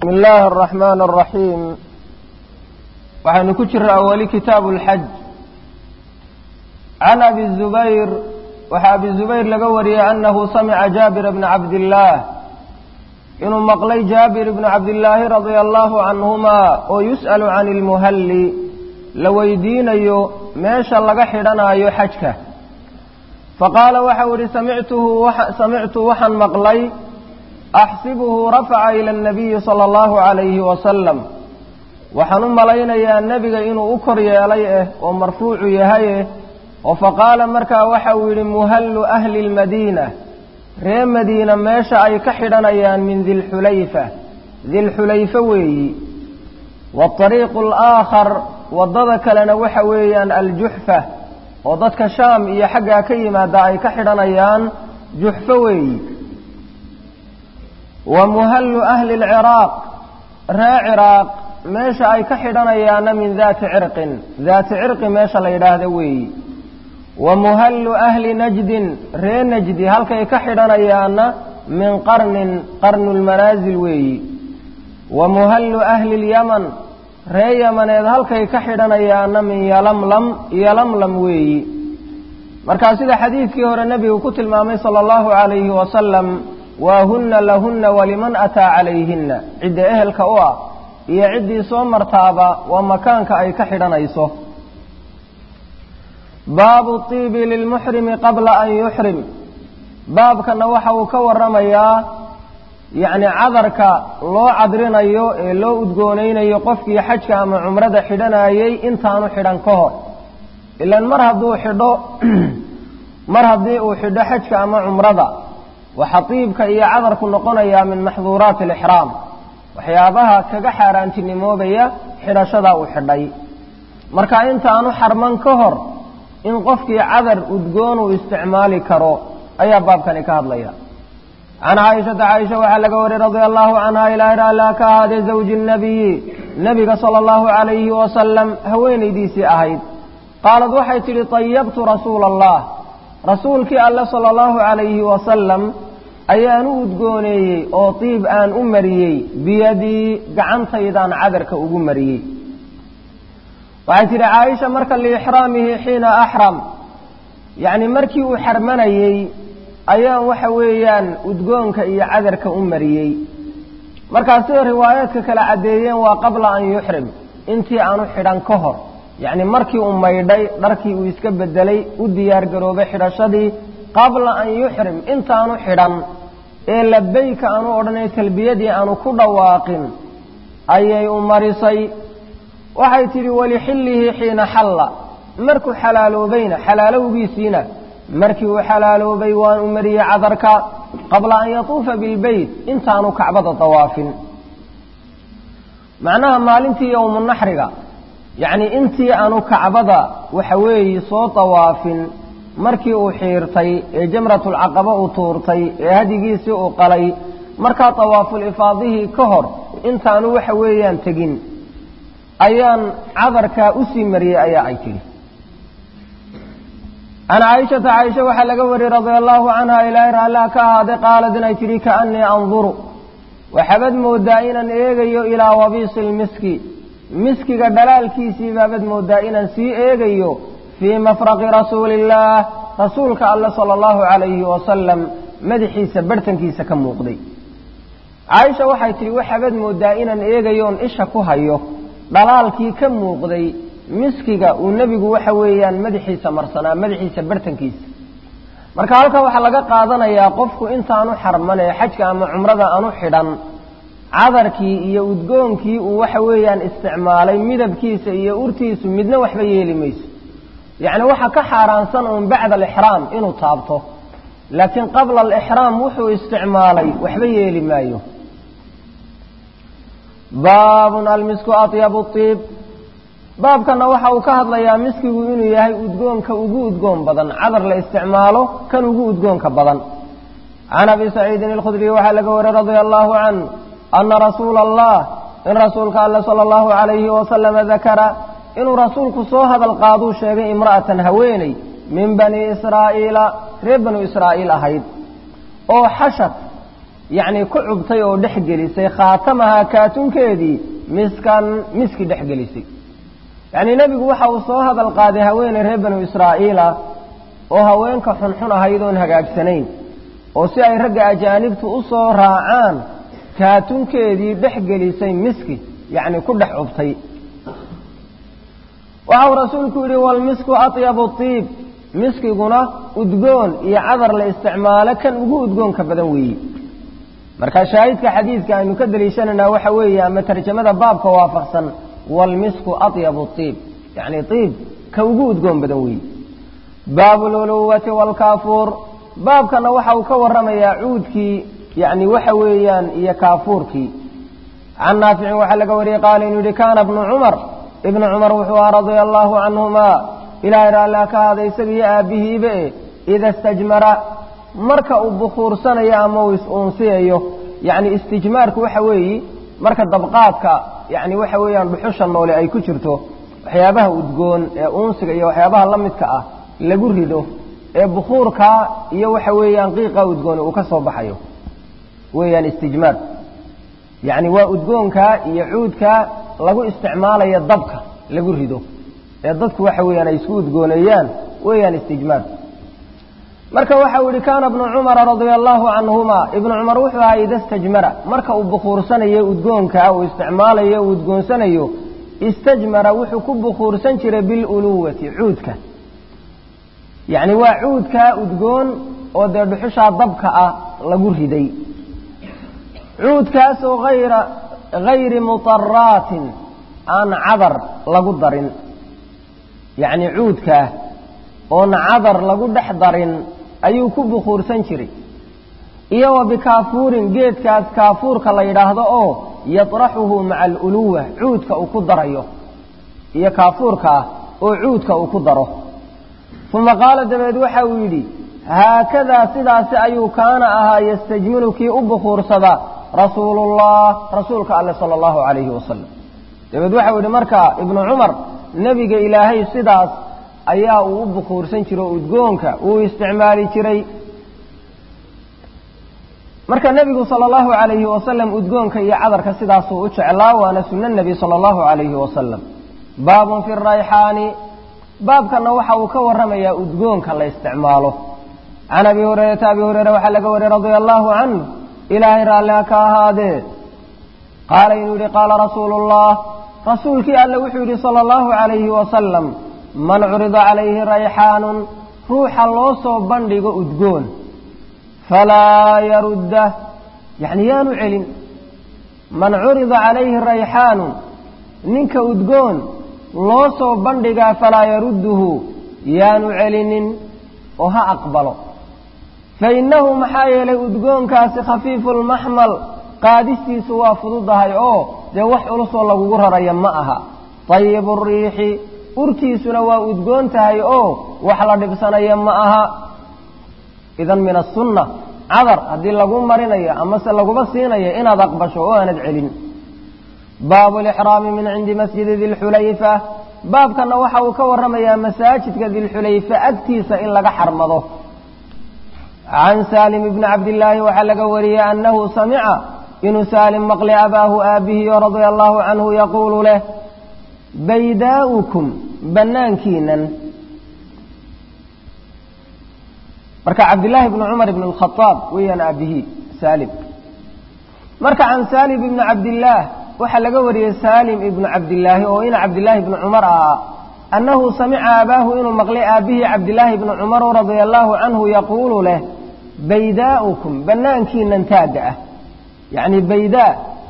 بسم الله الرحمن الرحيم waxaynu ku jiraa weli kitaabu اlxaj can abi الzubayr waxaa abi zubayr laga wariyey anahu samica jaabir bna cabdillaah inuu maqlay jaabir bna cabdillaahi radia allahu canhuma oo yus'alu can ilmuhalli la weydiinayo meesha laga xidhanaayo xajka faqaala waxau ihi samictu waxaan maqlay axsibuhu rafaca ila اnabiyi salى اllahu عalayhi wasalam waxaan u malaynayaa nebiga inuu u kor yeelay eh oo marfuucu yahay eh oo faqaala markaa waxa uu yidhi muhallu ahli اlmadiina ree madiina meesha ay ka xidhanayaan min dilxulayfa dilxulayfa weeyi waariiqu alaakhar waddada kalena waxa weeyaan aljuxfa oo dadka shaam iyo xaggaa ka yimaada ay ka xidhanayaan juxfo weeyi wa muhallu ahli lciraaq ree ciraaq meesha ay ka xidhanayaana min daati cirqin daati cirqi meesha la yidhaahda weeyi wa muhallu ahli najdin ree najdi halkay ka xidhanayaana min qarnin qarnulmanaasil weeyi wa muhallu ahli lyaman ree yamaneed halkay ka xidhanayaana min yalamlam yalamlam weeyi markaa sida xadiidkii hore nebigu ku tilmaamay sala allahu calayhi wasalam waa hunna lahunna waliman ataa calayhinna cidda ehelka u ah iyo ciddii soo martaaba waa makaanka ay ka xidhanayso baabu tiibi lilmuxrimi qabla an yuxrim baabkana waxa uu ka waramayaa yacni cadarka loo cadrinayo ee loo udgoonaynayo qofkii xajka ama cumrada xidhanayey intaanu xidhan ka hor ilaan mar hadduu xidho mar haddii uu xidho xajka ama cumrada waxaa tiibka iyo cadarku noqonayaa min maxduuraati alixraam waxyaabaha kaga xaaraantinimoobaya xidhashadaa uu xidhay marka intaanu xarman ka hor in qofkii cadar udgoon uu isticmaali karo ayaa baabkani ka hadlaya can caaishata caaisha waxaa laga wariyey radia allahu canha ilaa raalaa ka ahaadee zawji nabiyi nebiga sala allahu calayhi wasalam haweenaydiisii ahayd qaalad waxay tidhi tayabtu rasuula allah rasuulkii alle sala allahu calayhi wasalam ayaan u udgooneeyey oo tiib aan u mariyey biyadii gacantaydaan cadarka ugu mariyey waxay tidhi caaisha marka liixraamihi xiina axram yacni markii uu xarmanayey ayaan waxa weeyaan udgoonka iyo cadarka u mariyey markaa sida riwaayaadka kala caddeeyeen waa qabla an yuxrim intii aanu xidhan ka hor yacni markii uu maydhay dharkii uu iska bedelay u diyaar garoobay xidhashadii qabla an yuxrim intaanu xidhan ee labayka aanu odhanay talbiyadii aanu ku dhawaaqin ayay u marisay waxay tidhi walixillihi xiina xalla markuu xalaaloobayna xalaalowgiisiina markii uu xalaaloobay waan u mariyey cadarka qabla an yatuufa bilbeyt intaanu kacbada dawaafin macnaha maalintii yowmu naxriga yacnii intii aanu kacbada waxa weeye soo dawaafin markii uu xiirtay ee jamratulcaqaba uu tuurtay ee hadigiisii uu qalay markaa dawaaful ifaadihii ka hor intaanu waxa weeyaan tegin ayaan cadarkaa usii mariyey ayaa ay tidhi can caaishata caaisha waxaa laga wariyey radia allahu canha ilaahay raallah ka ahaaday qaalad inay tidhi kaannii anduru waxaabad moodaa inaan eegayo ilaa wabiisi lmiski miskiga dhalaalkiisii baabad moodaa inaan sii eegayo fii mafraqi rasuuli illaah rasuulka alle sala allahu calayhi wasalam madaxiisa barhtankiisa ka muuqday caaisha waxay tidhi waxaabad moodaa inaan eegayoon isha ku hayo dhalaalkii ka muuqday miskiga uu nebigu waxa weeyaan madaxiisa marsanaa madaxiisa barhtankiisa marka halkaa waxaa laga qaadanayaa qofku intaanu xarman ee xajka ama cumrada aanu xidhan cadarkii iyo udgoonkii uu waxa weeyaan isticmaalay midabkiisa iyo urtiisu midna waxba yeeli mayso yacni waxaa ka xaaraansan uun bacda alixraam inuu taabto laakiin qabla alixraam wuxuu isticmaalay waxba yeeli maayo baabun almisku atyabu iib baabkana waxa uu ka hadlayaa miskigu inuu yahay udgoonka ugu udgoon badan cadar la isticmaalo kan ugu udgoonka badan can abi saciidin alkhudriy waxaa laga wariyey radia allahu canh ana rasuula allah in rasuulka alle sala allahu calayhi wasalama dakara inuu rasuulku soo hadal qaaduu sheegay imra'atan haweeney min bani israa'iila reer banu israa'iil ahayd oo xashad yacnii ku cubtay oo dhex gelisay khaatamahaa kaatunkeedii miskan miski dhex gelisay yacnii nebigu waxa uu soo hadal qaaday haweeney reer banu israa'iila oo haweenka xunxun ahayd oon hagaagsanayn oo si ay ragga ajaanibtu u soo raacaan kaatunkeedii dhex gelisay miski yacni ku dhex cubtay waxau rasuulku yidhi walmisku atyabu tiib miskiguna udgoon iyo cadar la isticmaalo kan ugu udgoonka badan weeye marka shaahidka xadiidka aynu ka daliishanaynaa waxa weeye ama tarjamada baabka waafaqsan walmisku atyabu tiib yacni tiib ka ugu udgoon badan weeye baabu luluwati waalkaafuur baabkana waxa uu ka warramayaa cuudkii yacni waxa weeyaan iyo kaafuurkii can naaficin waxaa laga wariyey qaala inuu yihi kaana bnu cumar ibnu cumar wuxuu ahaa radia allaahu canhumaa ilaahay raallia ka haada isaga iyo aabbihiiba e ida istajmara marka uu bukhuursanayo ama uu is-uunsiyayo yacni istijmaarku waxa weeye marka dabqaadka yacni waxa weeyaan dhuxusha noole ay ku jirto waxyaabaha udgoon ee uunsiga iyo waxyaabaha la midka ah lagu rido ee bukhuurkaa iyo waxa weeyaan qiiqa udgooni uu ka soo baxayo weeyaan istijmaar yacni waa udgoonkaa iyo cuudkaa lagu isticmaalayo dabka lagu rido ee dadku waxa weeyaan ay isku udgooneeyaan weeyaan istijmaar marka waxau yihi kaana ibnu cumara radia allaahu canhumaa ibnu cumar wuxuu ahaa ida istajmara marka uu bukhuursanayo udgoonkaa uu isticmaalayo uu udgoonsanayo istajmara wuxuu ku bukhuursan jiray biluluwati cuudka yacni waa cuudkaa udgoon oo dee dhuxushaa dabka ah lagu riday cuudkaasoo hayra hayri mutaraatin aan cadar lagu darin yacni cuudkaa oon cadar lagu dhex darin ayuu ku bukhuursan jiray iyo wa bikaafuurin geedkaas kaafuurka la yidhaahdo oo yatraxuhu maca aluluwa cuudka uu ku darayo iyo kaafuurka ah oo cuudka uu ku daro uma qaala dabeed waxa uu yidhi haakadaa sidaasi ayuu kaana ahaa yastajmilu kii u bukhuursada rasuulullah rasuulka alle sala allahu calayhi wasalam dabeed waxau yidhi marka ibnu cumar nebiga ilaahay sidaas ayaa uu u bukhuursan jiro udgoonka uu isticmaali jiray marka nebigu sala allahu calayhi wasalam udgoonka iyo cadarka sidaasuu u jeclaa waana sunno nebi sala allahu calayhi wasalam baabun fi rayxaani baabkana waxa uu ka warramayaa udgoonka la isticmaalo can abi hurayrata abi hureyre waxaa laga wariyey radia allaahu canh ilaahay raalliha ka ahaadee qaala inuu yidhi qaala rasuulu ullah rasuulkii alle wuxuu yidhi sala allahu calayhi wasalam man curida calayhi rayxaanun ruuxa loo soo bandhigo udgoon falaa yaruddah yacni yaanu celin man curida calayhi rayxaanun ninka udgoon loo soo bandhigaa falaa yarudduhu yaanu celinin oo ha aqbalo fa innahu maxaa yeelay udgoonkaasi khafiifu lmaxmal qaadistiisu waa fududahay oo dee wax culusoo lagugu raraya ma aha tayibu riixi urtiisuna waa udgoon tahay oo wax la dhibsanaya ma aha idan min asunna cadar haddii lagu marinayo amase laguba siinayo inaad aqbasho oo aanad celin baabu lixraami min cindi masjidi dilxulayfa baabkana waxa uu ka warramayaa masaajidka dilxulayfa agtiisa in laga xarmado can saalim ibni cabdillaahi waxaa laga wariyey annahu samica inuu saalim maqli abaahu aabihiyo radia allaahu canhu yaquulu leh baydaa'ukum bannaankiinan marka cabdillaahi ibni cumar ibn alkhadaab weeyaan aabihii saalim marka can saalim ibni cabdillaah waxaa laga wariyey saalim ibnu cabdillaahi oo ina cabdillaahi ibni cumar ah annahu samica abaahu inuu maqlay aabihii cabdillaahi ibni cumar radia allaahu canhu yaquulu leh baydaa'ukum bannaankiinan taagga ah yacni baydaa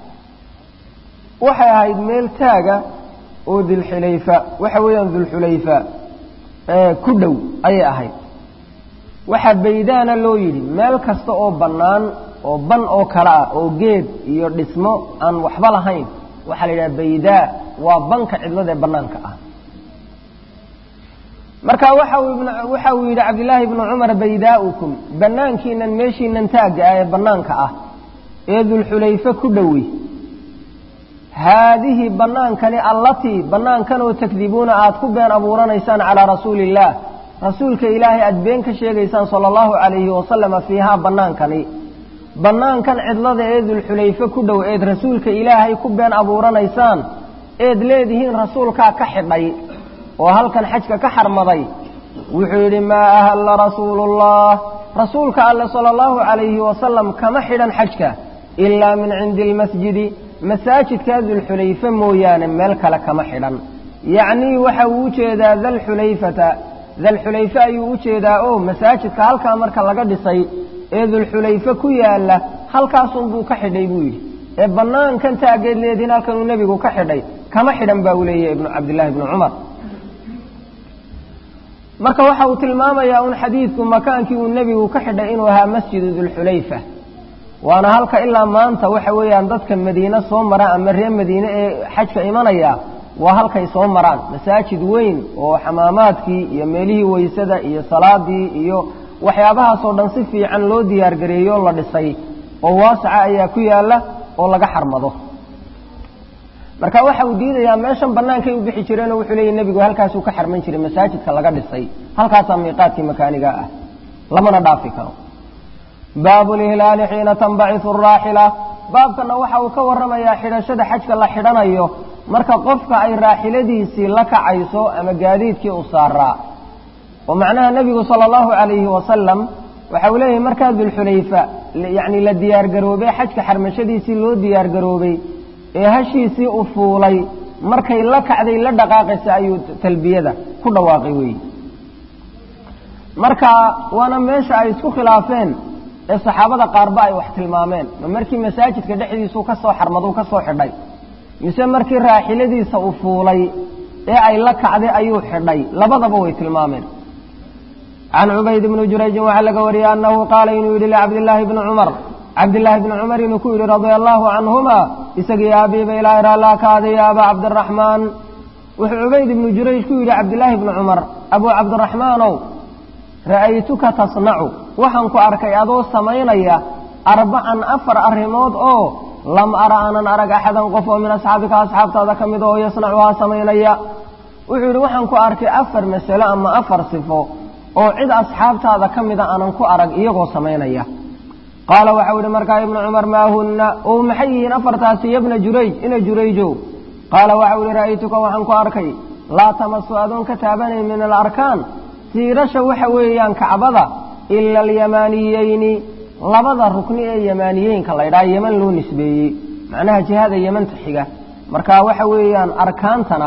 waxay ahayd meel taaga oo dilxulayfa waxa weeyaan dulxulayfa ku dhow ayay ahayd waxaa baydaana loo yidhi meel kasta oo bannaan oo ban oo kale ah oo geed iyo dhismo aan waxba lahayn waxaa la yidhaha baydaa waa banka cidlada ee bannaanka ah marka waxa uu yidhi cabdillaahi ibnu cumar baydaa'ukum bannaankiinan meeshiinan taagga ah ee bannaanka ah ee dulxulayfe ku dhowi haadihi bannaankani allatii bannaankanoo takdibuuna aad ku been abuuranaysaan calaa rasuuli illaah rasuulka ilaahay aad been ka sheegaysaan sala allahu calayhi wasalama fiihaa bannaankani bannaankan cidlada ee dulxulayfe ku dhow eed rasuulka ilaahay ku been abuuranaysaan eed leedihiin rasuulkaa ka xidhay oo halkan xajka ka xarmaday wuxuu yidhi maa ahalla rasuulullah rasuulka alle sala allahu calayhi wasalam kama xidhan xajka ilaa min cindi almasjidi masaajidkaa dulxulayfe mooyaane meel kale kama xidhan yacnii waxa uu ujeedaa dalxulayfata dalxulayfe ayuu u jeedaa oo masaajidka halkaa marka laga dhisay ee dulxulayfe ku yaalla halkaasunbuu ka xidhay buu yidhi ee bannaankan taageed leediin halkanuu nebigu ka xidhay kama xidhan baa uu leeyahy ibnu cabdillaahi ibnu cumar marka waxa uu tilmaamayaa un xadiidku makaankii uu nebigu ka xidhay inuu ahaa masjidu dulxulayfa waana halka ilaa maanta waxa weeyaan dadka madiine soo maraan ama reer madiine ee xajka imanaya waa halkay soo maraan masaajid weyn oo xamaamaadkii iyo meelihii weysada iyo salaadii iyo waxyaabahaasoo dhan si fiican loo diyaargareeyo la dhisay oo waasaca ayaa ku yaalla oo laga xarmado marka waxa uu diidayaa meeshan bannaankay u bixi jireenoo wuxuu leeyahy nebigu halkaasuu ka xarman jiray masaajidka laga dhisay halkaasaa miiqaadkii makaaniga ah lamana dhaafi karo baabu lihlaali xiina tanbacisu araaxila baabkana waxa uu ka warramayaa xidhashada xajka la xidhanayo marka qofka ay raaxiladiisii la kacayso ama gaadiidkii u saaraa oo macnaha nebigu sala allahu calayhi wasalam waxa uu leeyahay markaa dulxulayfa yacni la diyaargaroobay xajka xarmashadiisii loo diyaargaroobay ee hashiisii u fuulay markay la kacday la dhaqaaqaysa ayuu talbiyada ku dhawaaqay weeye marka waana meesha ay isku khilaafeen ee saxaabada qaarba ay wax tilmaameen ma markii masaajidka dhexdiisuu ka soo xarmaduu ka soo xidhay mise markii raaxiladiisa u fuulay ee ay la kacday ayuu xidhay labadaba way tilmaameen can cubayd bni jurayjin waxaa laga wariyey annahu qaala inuu yidhi licabdillaahi bni cumar cabdillaahi bni cumar inuu ku yidhi radia allaahu canhuma isagii aabiiba ilaahay raallaa ka aday ya abaa cabdiraxmaan wuxuu cubayd ibnu jurayj ku yidhi cabdillaahi bni cumar abuu cabdiraxmaanow ra'aytuka tasnacu waxaan ku arkay adoo samaynaya arbacan afar arrimood oo lam ara aanan arag axadan qof oo min asxaabika asxaabtaada ka mid oo yasnacuhaa samaynaya wuxuu yidhi waxaan ku arkay afar masalo ama afar sifo oo cid asxaabtaada ka mida aanan ku arag iyagoo samaynaya qaala waxau yidhi markaa ibnu cumar maa hunna oo maxay yihiin afartaasi yabna jurayj ina jurayjow qaala waxau yidhi ra'aytuka waxaan ku arkay laa tamasu adoon ka taabanayn min alarkaan tiirasha waxa weeyaan kacbada ila alyamaaniyeyni labada rukni ee yamaaniyeynka la ydhaha yeman loo nisbeeyey macnaha jihada yemanta xiga marka waxa weeyaan arkaantana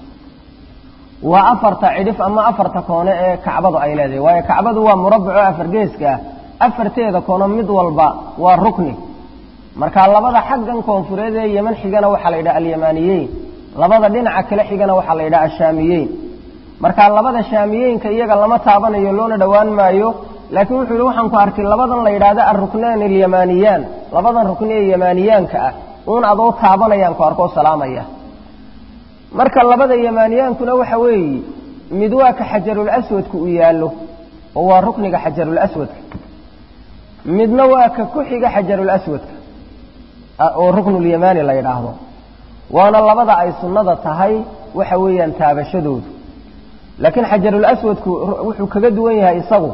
waa afarta cidhif ama afarta koone ee kacbadu ay leedahay waayo kacbadu waa murabaco afargeeska ah afarteeda koono mid walba waa rukni marka labada xaggan koonfureed ee yeman xigana waxaa la yidhaha alyamaaniyeyn labada dhinaca kale xigana waxaa la yidhaha ashaamiyeyn marka labada shaamiyeynka iyaga lama taabanayo loona dhowaan maayo laakiin wuxuu yihi waxaan ku arkay labadan la yidhaahdo alruknaan alyamaniyaan labadan rukni ee yamaaniyaanka ah uun adoo taabanayaan ku arkoo salaamaya marka labada yamaaniyaankuna waxa weeye mid waa ka xajarul aswadka u yaallo oo waa rukniga xajarul aswadka midna waa ka ku xiga xajarul aswadka oo ruknulyamaani la yidhaahdo waana labada ay sunnada tahay waxa weeyaan taabashadoodu laakiin xajarul aswadku wuxuu kaga duwan yahay isagu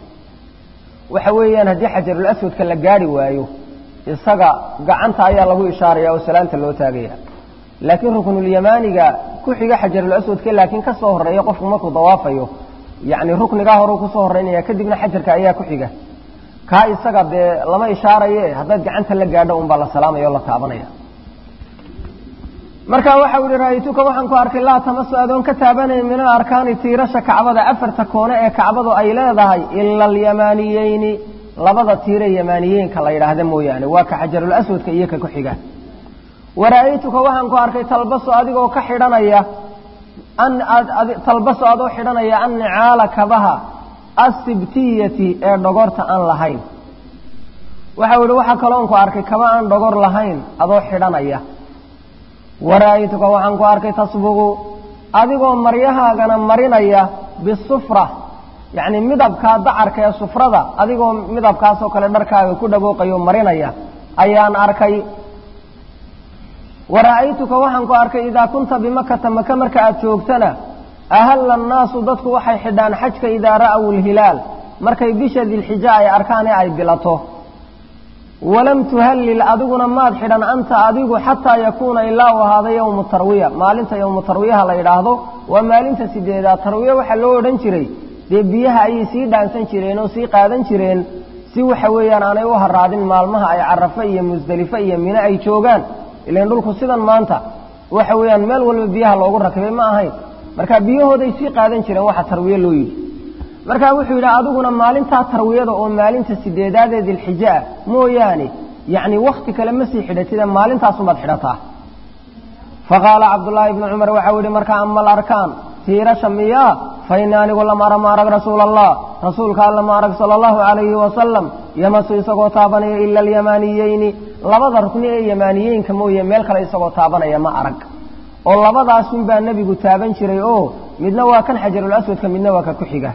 waxa weeyaan haddii xajarul aswadka la gaari waayo isaga gacanta ayaa lagu ishaaraya oo salaanta loo taagaya laakiin ruknulyamaaniga ku xiga xajarul aswadka laakiin ka soo horeeya qofku markuu dawaafayo yacni ruknigaa horeu kusoo horeynaya kadibna xajarka ayaa ku xiga kaa isaga dee lama ishaaraye haddaad gacanta la gaadho unbaa la salaamaya oo la taabanaya marka waxa u yihi ra'aytuka waxaan ku arkay laa tamasu adoon ka taabanayn min alarkaani tiirasha kacbada afarta koone ee kacbadu ay leedahay ila alyamaaniyeyni labada tiire yamaaniyeenka la yidhaahda mooyaane waa ka xajarul aswadka iyo ka ku xiga wara'aytuka waxaan ku arkay talbaso adigoo ka xidhanaya talbaso adoo xidhanaya annicaala kabaha assibtiyati ee dhogorta aan lahayn waxau yihi waxaa kaloon ku arkay kaba aan dhogor lahayn adoo xidhanaya wara'aytuka waxaan ku arkay tasbugu adigoo maryahaagana marinaya bisufra yacni midabkaa dacarka ee sufrada adigoo midabkaasoo kale dharkaaga ku dhagooqayo marinaya ayaan arkay wara'aytuka waxaan ku arkay idaa kunta bimakata maka marka aad joogtana ahalla annaasu dadku waxay xidhaan xajka idaa ra'aw lhilaal markay bisha dilxija ay arkaan ee ay bilato walam tuhallil adiguna maad xidhan anta adigu xataa yakuuna ilaa u ahaada yowmu tarwiya maalinta yowmu tarwiyaha la yidhaahdo waa maalinta sideedaad tarwiya waxaa loo odhan jiray dee biyaha ayay sii dhaansan jireen oo sii qaadan jireen si waxa weeyaan aanay u haraadin maalmaha ay carafe iyo musdelifo iyo mine ay joogaan ilan dhulku sidan maanta waxa weeyaan meel walba biyaha loogu rakibay ma ahayn marka biyahooday sii qaadan jireen waxa tarwiye loo yidhi marka wuxuu yidhi adiguna maalintaa tarwiyada oo maalinta sideedaadee dilxije ah mooyaane yacni wakti kale ma sii xidhatide maalintaasumaad xidhataa faqaala cabdullaahi ibnu cumar waxau yidhi marka ama alarkaan tiirasha miyaa fa ini anigu lam ara ma arag rasuula allah rasuulka alla ma arag sala allahu calayhi wasalam yamasu isagoo taabanaya ila alyamaaniyeyni labada rukni ee yamaaniyeynka mooye meel kale isagoo taabanaya ma arag oo labadaasun baa nebigu taaban jiray oo midna waa kan xajarul aswadka midna waa ka ku xiga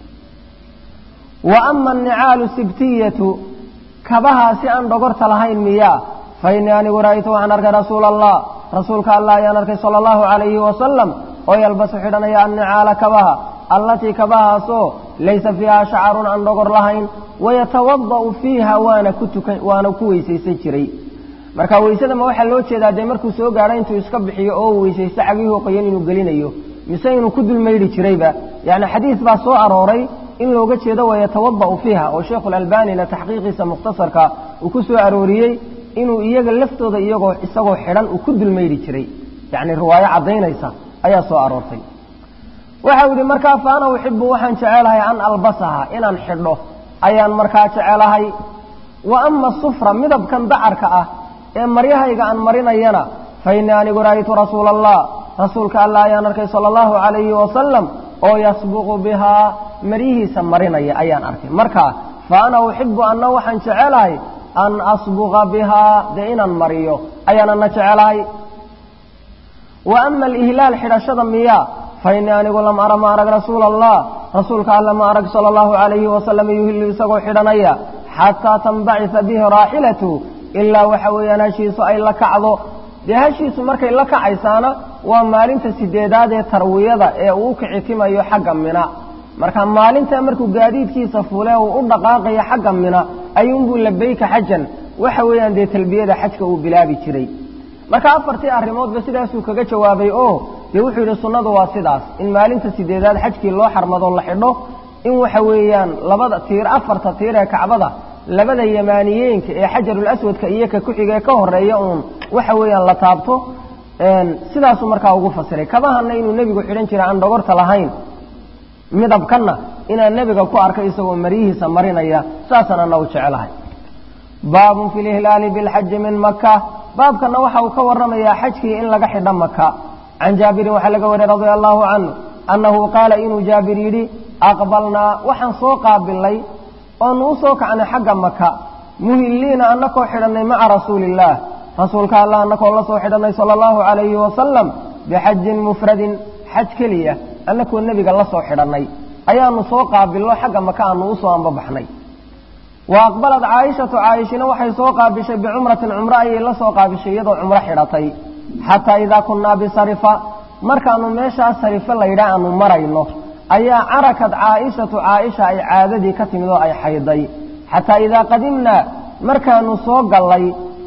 wa ama annicaalu sibtiyatu kabahaasi aan dhogorta lahayn miyaa fa innii anigu ra'aytu waxaan arkay rasuula allah rasuulka allah ayaan arkay sala allahu calayhi wasalam oo yalbasu xidhanaya annicaala kabaha allatii kabahaasoo laysa fiiha shacarun aan dhogor lahayn wayatawada'u fiiha waana ku tukan waana ku weysaysan jiray marka weysadama waxaa loo jeedaa dee markuu soo gaadho intuu iska bixiyo oo weysaysto cagihii qoyan inuu gelinayo mise inuu ku dulmaydhi jirayba yacni xadiis baa soo arooray in looga jeedo wayatawada'u fiiha oo sheikhulalbanina taxqiiqiisa mukhtasarka uu ku soo arooriyey inuu iyaga laftooda iyagoo isagoo xidhan uu ku dulmaydhi jiray yacni riwaayo caddaynaysa ayaa soo aroortay waxau yidhi markaa fa ana uxibu waxaan jecelahay an albasaha inaan xidho ayaan markaa jecelahay wa ama sufra midabkan dacarka ah ee maryahayga aan marinayana fa innii anigu ra'aytu rasuula allah rasuulka allah ayaan arkay sala allahu calayhi wasalam oo yasbuqu bihaa maryihiisa marinaya ayaan arkay marka fa ana uxibu anna waxaan jecelahay an asbuqa bihaa dee inaan mariyo ayaan ana jecelahay wa ama alihlaal xidhashada miyaa fa innii anigu lam ara ma arag rasuula allah rasuulka alla ma arag sala allahu calayhi wasalam yuhillu isagoo xidhanaya xataa tanbacisa bihi raaxilatu ilaa waxa weeyaan hashiisu ay la kacdo dee hashiisu markay la kacaysaana waa maalinta sideedaad ee tarwiyada ee uu u kicitimayo xagga mina marka maalintaa markuu gaadiidkiisa fule uu u dhaqaaqayo xagga mina ayuunbuu labayka xajan waxa weeyaan dee talbiyada xajka uu bilaabi jiray marka afartii arrimoodba sidaasuu kaga jawaabay oo dee wuxuu yidhi sunnadu waa sidaas in maalinta sideedaad xajkii loo xarmado la xidho in waxa weeyaan labada tiir afarta tiir ee kacbada labada yamaaniyeenka ee xajarul aswadka iyo ka ku-xiga ee ka horeeya uun waxa weeyaan la taabto sidaasuu markaa ugu fasiray kabahana inuu nebigu xidhan jiray aan dhogorta lahayn midabkanna inaan nebiga ku arkay isagoo maryihiisa marinaya saasaan ana u jecelahay baabun fi lihlaali bilxaji min maka baabkana waxa uu ka warramayaa xajkii in laga xidho maka can jaabirin waxaa laga wariyey radia allahu canhu annahu qaala inuu jaabir yidhi aqbalnaa waxaan soo qaabilay oonu u soo kacnay xagga maka muhilliina annakoo xidhannay maca rasuuliillaah rasuulka allah annakoo la soo xidhannay sala allahu calayhi wasalam bixajin mufradin xaj keliya annakoo nebiga la soo xidhannay ayaanu soo qaabilno xagga maka aanu u soo ambabaxnay wa aqbalad caaishatu caaishina waxay soo qaabishay bicumratin cumro ayay la soo qaabishay iyadoo cumro xidhatay xataa idaa kunnaa bisarifa markaanu meeshaas sarife laydhaa aanu marayno ayaa carakad caaishatu caaisha ay caadadii ka timid oo ay xayday xataa idaa qadimnaa markaanu soo gallay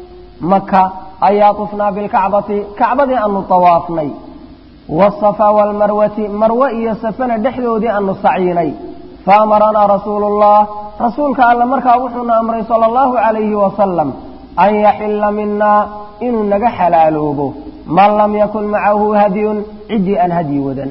maka ayaa tufnaa bilkacbati kacbadii aanu tawaafnay waasafaa waalmarwati marwe iyo safana dhexdoodii aanu saciinay faamaranaa rasuuluullah rasuulka alle markaa wuxuuna amray sala allahu calayhi wasalam an yaxilla minaa inuu naga xalaaloobo man lam yakun macahu hadyun ciddii aan hadyi wadan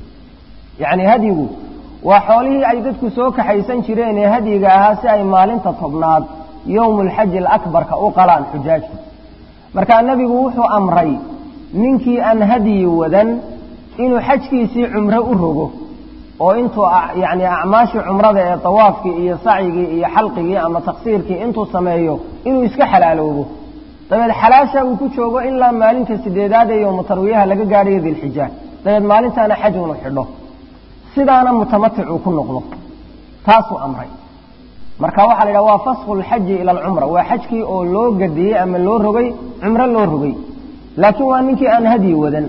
yacni hadyigu waa xoolihii ay dadku soo kaxaysan jireen ee hadyiga ahaa si ay maalinta tobnaad yowmu alxaji alakbarka u qalaan xujaajta markaa nebigu wuxuu amray ninkii aan hadyi wadan inuu xajkiisii cumro u rogo oo intuu yacni acmaashii cumrada ee tawaafkii iyo sacyigii iyo xalqigii ama taqsiirkii intuu sameeyo inuu iska xalaaloobo dabeed xalaasha uu ku joogo ilaa maalinta sideedaad ee yowmu tarwiyaha laga gaadhayo dilxija dabeed maalintaana xaj unu xidho sidaana mutamatic uu ku noqdo taasuu amray marka waxaa la yidhaha waa fasku lxaji ila alcumra waa xajkii oo loo gadiyey ama loo rogay cumro loo rogay laakiin waa ninkii aan hadyi wadan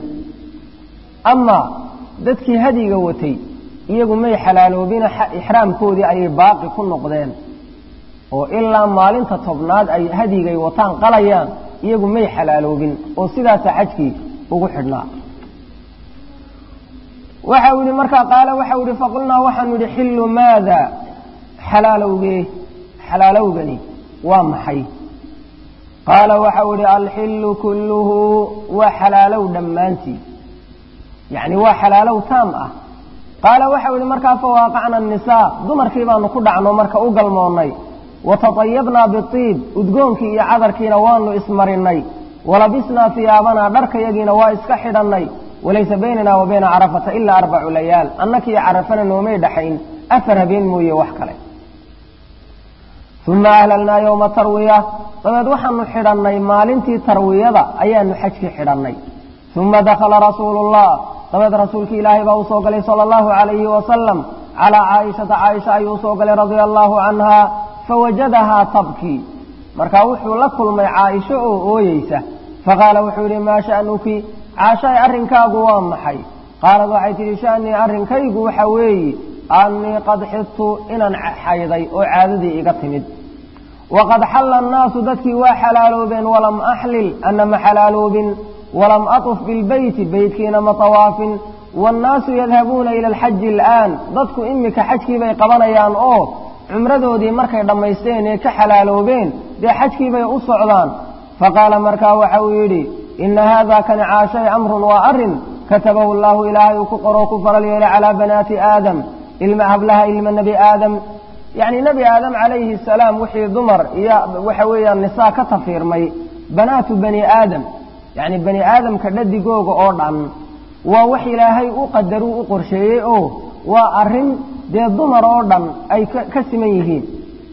amaa dadkii hadyiga watay iyagu may xalaaloobina ixraamkoodii ayay baaqi ku noqdeen oo ilaa maalinta tobnaad ay hadigay wataan qalayaan iyagu may xalaaloobin oo sidaasa xajkii ugu xidhnaa waxa uu yihi markaa qaala waxa u yihi faqulnaa waxaanu yihi xillu maada xalaalowgee xalaalowgani waa maxay qaala waxa uu yihi alxillu kulluhu waa xalaalow dhammaantii yacni waa xalaalow taam ah qaala waxa u yihi markaa fawaaqacna annisaa dumarkii baanu ku dhacno marka u galmoonnay watatayabnaa biiib udgoonkii iyo cadarkiina waanu ismarinay walabisnaa hiyaabanaa dharkayagiina waa iska xidhannay walaysa baynana wa bayna carafata ilaa arbacu layaal annakii carafana noomay dhaxayn afar habeen mooye wax kale uma ahlalnaa yowma tarwiya dabeed waxaanu xidhannay maalintii tarwiyada ayaanu xajkii xidhannay uma dakhala rasuulullah dabeed rasuulkii ilaahay baa usoo galay sala allahu calayhi wasalam calaa caaishata caaisha ayuu usoo galay radia allahu canha fawajadahaa tabkii markaa wuxuu la kulmay caaisho oo ooyeysa faqaala wuxuu yidhi maa sha'nuki caashaay arrinkaagu waa maxay qaalad waxay tidhi sha'nii arrinkaygu waxa weeye annii qad xidtu inaan xayday oo caadadii iga timid waqad xalla annaasu dadkii waa xalaaloobeen walam axlil ana ma xalaaloobin walam atuf bilbeyti beytkiina ma tawaafin waannaasu yadhabuuna ila alxaji al'aan dadku imika xajkii bay qabanayaan oo cumradoodii markay dhammaysteen ee ka xalaaloobeen dee xajkii bay u socdaan faqaala markaa waxa uu yidhi ina haada kani caashay amrun waa arrin katabahu allaahu ilaahay uu ku qoroo ku faral yeelay calaa banaati aadam ilma hablaha ilma nebi aadam yacni nebi aadam calayhi asalaam wixii dumar iyo waxa weeyaan nisaa ka tafiirmay banaatu bani aadam yacni bani aadamka dhadigooga oo dhan waa wax ilaahay u qadaruu u qorsheeyey oo waa arrin dee dumar oo dhan ay ka siman yihiin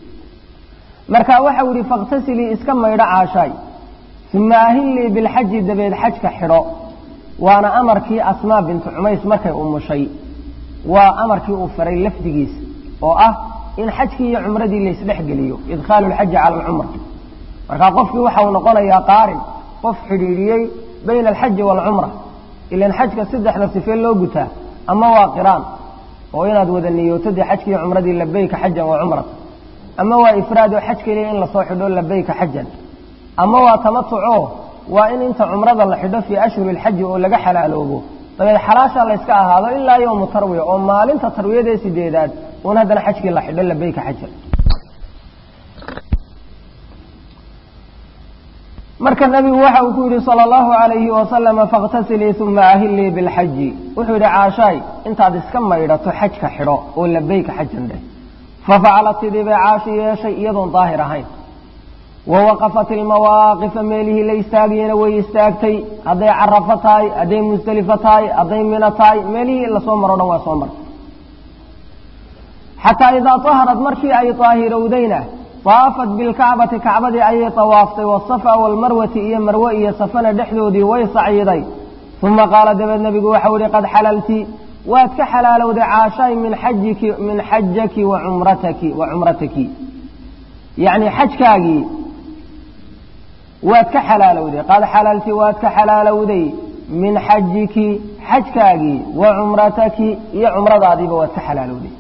marka waxau yidhi fakhtasilii iska maydho caashaay uma ahillii bilxaji dabeed xajka xidho waana amarkii asmaa bintu cumays markay umushay waa amarkii uu faray lafdigiisa oo ah in xajkii iyo cumradii laysdhex geliyo idkhaalu lxaji cala alcumra markaa qofkii waxa uu noqonayaa qaarin qof xidhiidhiyey bayna alxaji waalcumra ilan xajka saddexda sifee loo gutaa ama waa qiraan oo inaad wada niyooto dee xajkii iyo cumradii labayka xajan wa cumrata ama waa ifraad oo xaj keliya in lasoo xidho labayka xajan ama waa tamatuco waa in inta cumrada la xidho fii ashhuri lxaji oo laga xalaaloobo dabeed xalaasha layska ahaado ilaa yowmu tarwiya oo maalinta tarwiyadee sideedaad uun haddana xajkii la xidho labayka xajan marka nebigu waxa uu ku yidhi sala allahu alayhi wasalama fakhtasilii uma ahillii bilxaji wuxuu yidhi caashaay intaad iska maydhato xajka xidho oo labayka xajan dheh fafacalat sidii bay caashi yeeshay iyadoon daahir ahayn wa waqafat ilmawaaqifa meelihii la istaagiyena way istaagtay hadday carafo tahay hadday musdelifo tahay hadday mino tahay meelihii lasoo maro dhan waa soo martay xataa idaa taharad markii ay daahirowdayna taafat bilkacbati kacbadii ayay tawaaftay wasafa waalmarwati iyo marwe iyo safana dhexdoodii way sacyiday uma qaala dabeed nebigu waxau yihi qad xalalti waad ka xalaalowday caashaay min xajiki min xajaki wa cumrataki wa cumrataki yacni xajkaagii waad ka xalaalowday qad xalalti waad ka xalaalowday min xajiki xajkaagii wa cumrataki iyo cumradaadiiba waad ka xalaalowday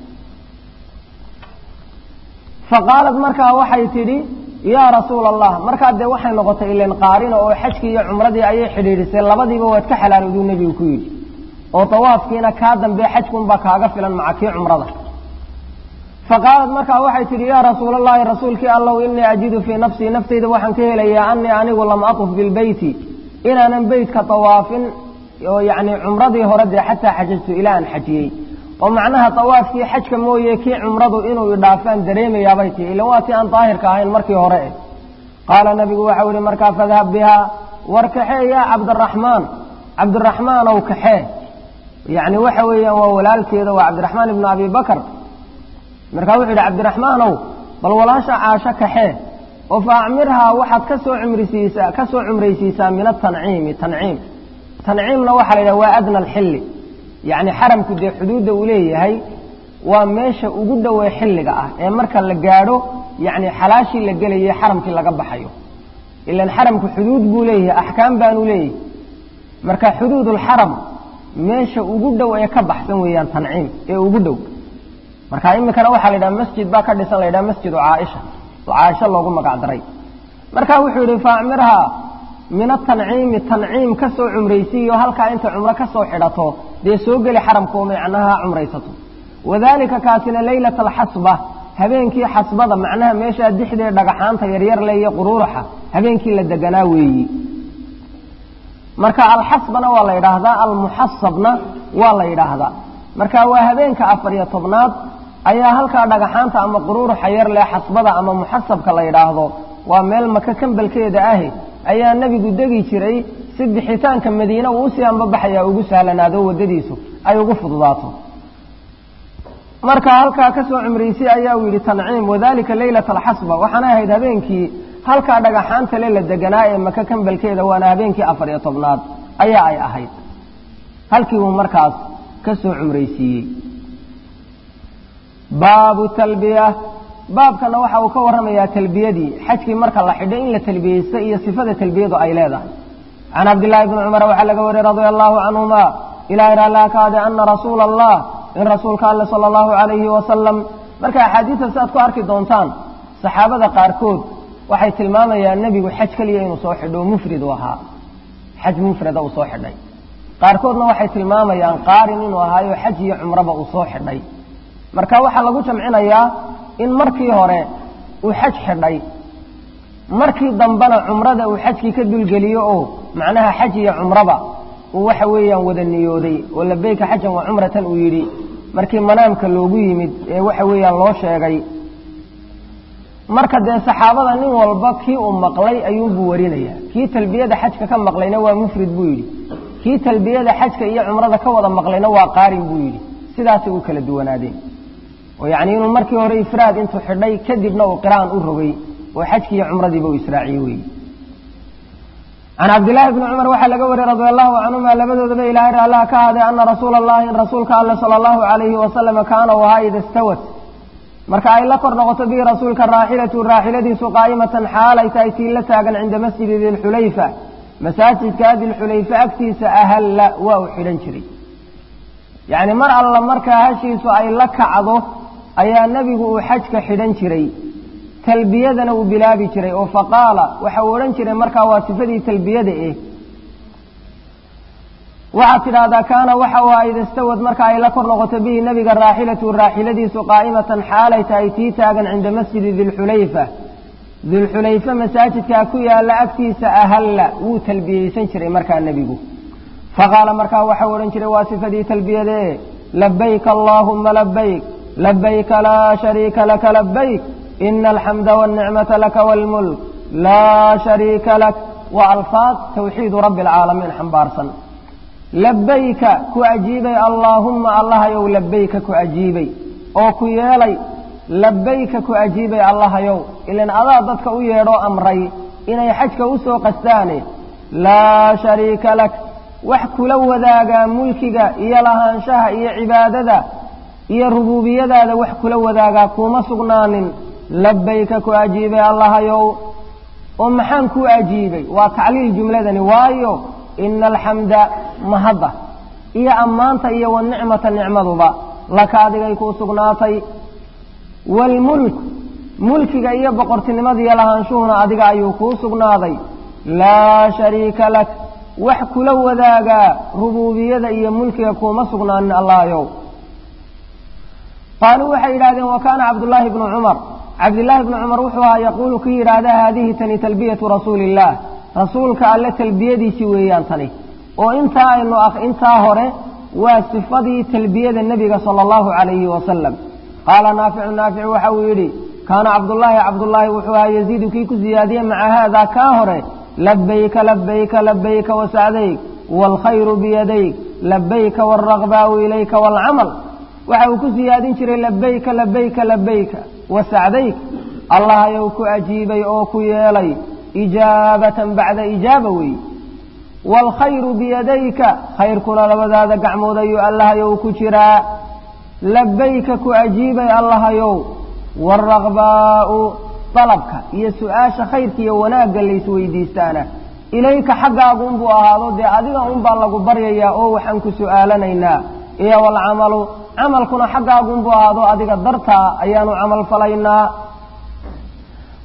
faqaalad markaa waxay tidhi yaa rasuula allah markaa dee waxay noqotay ilan qaarina oo xajkii iyo cumradii ayay xidhiidhisay labadiiba waad ka xalaalowduu nebigu ku yidhi oo dawaafkiina kaa dambee xajkunbaa kaaga filan maca kii cumrada faqaalad markaa waxay tidhi yaa rasuulallaahi rasuulkii allow innii ajidu fii nafsii naftayda waxaan ka helayaa annii anigu lam atuf bilbeyti inaanan beytka dawaafin oo yacni cumradii hore dee xataa xajajtu ilaa aan xajiyey oo macnaha dawaafkii xajka mooye kii cumradu inuu idhaafaan dareemayaabay tihi ilan waa tii aan daahirka ahayn markii hore eh qaala nabigu waxau ihi markaa fadhab bihaa war kaxee yaa cabdiraxmaan cabdiraxmaanow kaxee yacni waxa weeyaan waa walaalkeeda waa cabdiraxmaan ibnu abi bakar markaa wuxuu yidhi cabdiraxmaanow bal walaasha caasho kaxee oo fa acmirhaa waxaad ka soo cumrisiisaa ka soo cumraysiisaa min atanciimi tanciim tanciimna waxaa la yidhaha waa adna alxilli yacni xaramku dee xuduudda uu leeyahay waa meesha ugu dhowee xilliga ah ee marka la gaadho yacni xalaashii la gelayay xaramkii laga baxayo ilan xaramku xuduud buu leeyahay axkaam baanu leeyahay marka xuduudulxaram meesha ugu dhow ee ka baxsan weeyaan tanciim ee ugu dhow marka iminkana waxaa la yidhaha masjid baa ka dhisan la yidhaha masjidu caaisha caasho loogu magac daray marka wuxuu yidhi faacmirhaa min atanciimi tanciim ka soo cumraysiiyo halkaa inta cumro ka soo xidhato dee soo geli xaramkao macnaha cumraysato wadaalika kaasina leylata alxasba habeenkii xasbada macnaha meeshaa dixdee dhagaxaanta yaryar le iyo quruuraxa habeenkii la deganaa weeyi marka alxasbana waa la yidhaahdaa almuxasabna waa la yidhaahdaa marka waa habeenka afar iyo tobnaad ayaa halkaa dhagaxaanta ama quruuraxa yar leh xasbada ama muxasabka la yidhaahdo waa meel maka kambalkeeda ahi ayaa nebigu degi jiray si bixitaanka madiine uu usii ambabaxayaa ugu sahlanaado waddadiisu ay ugu fududaato marka halkaa ka soo cumraysay ayaa uu yidhi tanciim wadalika leylata alxasba waxaana ahayd habeenkii halkaa dhagaxaanta le la deganaa ee maka kambalkeeda waana habeenkii afar iyo tobnaad ayaa ay ahayd halkii uu markaas ka soo cumraysiiyey baabu talbiya baabkana waxa uu ka warramayaa talbiyadii xajkii marka la xidho in la talbiyeysta iyo sifada talbiyadu ay leedahay can cabdillaahi bni cumar waxaa laga wariyey radia allahu canhuma ilahay raallaa ka ade ana rasuula allah in rasuulka alle sala allahu calayhi wasalam marka axaadiista si aad ku arki doontaan saxaabada qaarkood waxay tilmaamayaan nebigu xaj keliya inuu soo xidho mufrid u ahaa xaj mufrada uu soo xidhay qaarkoodna waxay tilmaamayaan qaarin inuu ahaayo xaj iyo cumraba uu soo xidhay marka waxaa lagu jamcinayaa in markii hore uu xaj xidhay markii dambena cumrada uu xajkii ka dulgeliyo oo macnaha xaj iyo cumraba uu waxa weeyaan wada niyooday oo labeyka xajan wa cumratan uu yidhi markii manaamka loogu yimid ee waxa weeyaan loo sheegay marka dee saxaabada nin walba kii uu maqlay ayuunbuu warinaya kii talbiyada xajka ka maqlayna waa mufrid buu yidhi kii talbiyada xajka iyo cumrada ka wada maqlayna waa qaarin buu yidhi sidaasay u kala duwanaadeen oo yacni inuu markii hore ifraad intuu xidhay kadibna uu qiraan u rogay oo xajkii iyo cumradiiba uu israaciyey weeye can cabdillaahi bni cumar waxaa laga wariyey radia allahu canhuma labadoodaba ilaahay raallah ka haday ana rasuula allahi in rasuulka alle sala allahu calayhi wasalama kaana u ahaa ida stawat marka ay la kor noqoto bihi rasuulka raaxilatu raaxiladiisu qaa'imatan xaalay tahay tii la taagan cinda masjidi dilxulayfa masaajidka dilxulayfa agtiisa ahalla waa uu xidhan jiray yacni mar alla markaa hashiisu ay la kacdo ayaa nebigu uu xajka xidhan jiray talbiyadana uu bilaabi jiray oo faqaala waxa uu odhan jiray markaa waa sifadii talbiyada eh waxaad tidhaahdaa kaana waxa uu ahaa ida stawad marka ay la kor noqoto bihi nebiga raaxilatu raaxiladiisu qaa'imatan xaalay tahay tii taagan cinda masjidi dilxulayfa dilxulayfa masaajidkaa ku yaalla agtiisa ahalla wuu talbiyeysan jiray markaa nebigu faqaala markaa waxau odhan jiray waa sifadii talbiyadee labayk allaahuma labayk labayka laa shariika laka labayk ina alxamda wاlnicmata laka wاlmulk laa shariika lak waa alfaad tawxiidu rabbi alcaalamiin xambaarsan labayka ku ajiibay allaahumma allahayow labayka ku ajiibay oo ku yeelay labayka ku ajiibay allahayow ilan adaa dadka u yeedhoo amray inay xajka u soo qastaane laa shariika lak wax kula wadaagaa mulkiga iyo lahaanshaha iyo cibaadada iyo rubuubiyadaada wax kula wadaagaa kuuma sugnaanin labayka ku ajiibay allahayow oo maxaan kuu ajiibay waa tacliil jumladani waayo ina alxamda mahadda iyo ammaanta iyo wanicmata nicmaduba laka adigay kuu sugnaatay waalmulk mulkiga iyo boqortinimada iyo lahaanshuhuna adiga ayuu kuu sugnaaday laa shariika lak wax kula wadaagaa rubuubiyada iyo mulkiga kuuma sugnaanin allahayow qaaluu waxay yidhahdeen wa kaana cabdullaahi bnu cumar cabdillaahi bnu cumar wuxuu ahaa yaquulu kii yidhaahda haadihi tani talbiyatu rasuuli illaah rasuulka alle talbiyadiisii weeyaan tani oo intaa aynu intaa hore waa sifadii talbiyada nebiga sala allahu calayhi wasalam qaala naaficu naaficu waxa uu yidhi kaana cabdullaahi cabdullaahi wuxuu ahaa yaziidu kii ku siyaadiye maca haadaa kaa hore labayka labayka labayka wasacdayk waalkhayru biyadayk labayka waalragbaau ilayka waalcamal waxa uu ku siyaadin jiray labayka labayka labayka wasacdayk allahayow ku ajiibay oo ku yeelay ijaabatan bacda ijaaba weey waalkhayru biyadayka khayrkuna labadaada gacmood ayuu allahayow ku jiraa labayka ku ajiibay allahayow waalragbaa'u dalabka iyo su-aasha khayrka iyo wanaagga laysweydiistaana ilayka xaggaagu unbuu ahaado dee adiga unbaa lagu baryayaa oo waxaan ku su'aalanaynaa iyo waalcamalu camalkuna xaggaagu unbuu ahaado adiga dartaa ayaanu camal falaynaa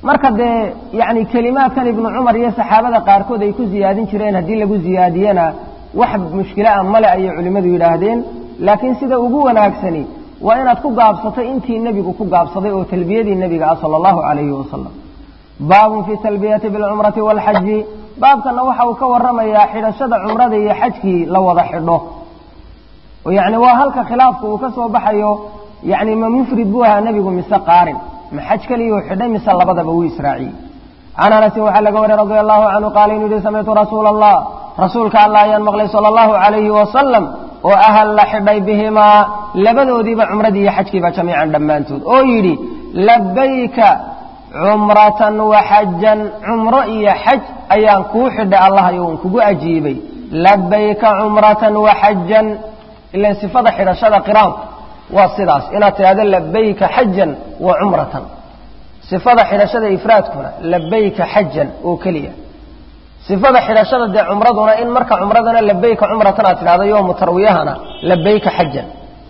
marka dee yani kelimaadkan ibnu cumar iyo saxaabada qaarkood ay ku ziyaadin jireen haddii lagu ziyaadiyena wax mushkila a male ayay culimmadu yidhaahdeen laakiin sida ugu wanaagsani waa inaad ku gaabsato intii nebigu ku gaabsaday oo talbiyadii nebiga ah sala allahu calayhi wasalam baabun fi talbiyati bilcumrati waalxaji baabkana waxa uu ka waramayaa xidhashada cumrada iyo xajkii la wada xidho oo yacni waa halka khilaafku uu ka soo baxayo yacni ma mufrid buu ahaa nebigu mise qaarin ma xaj keliyuu xidhay mise labadaba wuu israaciyey can anasin waxaa laga wariyey radia allahu canhu qaala inuu yihi samictu rasuula allah rasuulka allah ayaan maqlay sala allahu calayhi wasalam oo ahal la xidhay bihimaa labadoodiiba cumradii iyo xajkiiba jamiican dhammaantood oo yidhi labayka cumratan wa xajan cumro iyo xaj ayaan kuu xidhay allah ayuun kugu ajiibay labayka cumratan wa xajan ilan sifada xidhashada qiraanku waa sidaas inaad tidhahdo labayka xajan wa cumratan sifada xidhashada ifraadkuna labayka xajan oo keliya sifada xidhashada dee cumraduna in marka cumradana labayka cumratan aad tidhahdo yoomu tarwiyahana labayka xajan